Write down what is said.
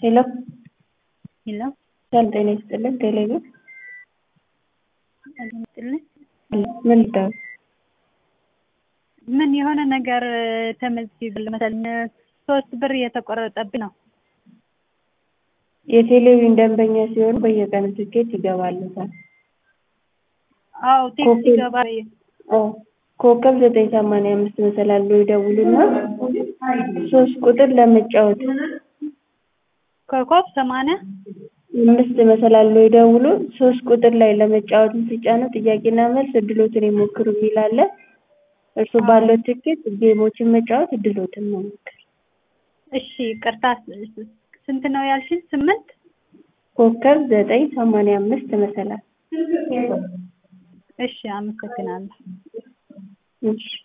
ሄሎ ሄሎ ሰላም ጤና ይስጥልን ቴሌብር ሰላም ይስጥልኝ። ምን ልታወቅ ምን የሆነ ነገር ተመዝግቤ መሰለኝ ሶስት ብር እየተቆረጠብኝ ነው። የቴሌቪዥን ደንበኛ ሲሆኑ በየቀኑ ትኬት ይገባልዎታል። አዎ ቴክስት ይገባል። አዎ ኮከብ ዘጠኝ ሰማንያ አምስት መሰላል ብለው ይደውሉና ሶስት ቁጥር ለመጫወት ኮከብ ሰማንያ አምስት መሰላል ብለው ይደውሉ ሶስት ቁጥር ላይ ለመጫወትን ሲጫኑ ጥያቄና መልስ እድልዎትን ይሞክሩ የሚል አለ። እርስዎ ባለዎት ትኬት ጌሞችን መጫወት እድልዎትን መሞከር። እሺ ይቅርታ ስንት ነው ያልሽኝ? ስምንት ኮከብ ዘጠኝ ሰማንያ አምስት መሰላል እሺ አመሰግናለሁ። እሺ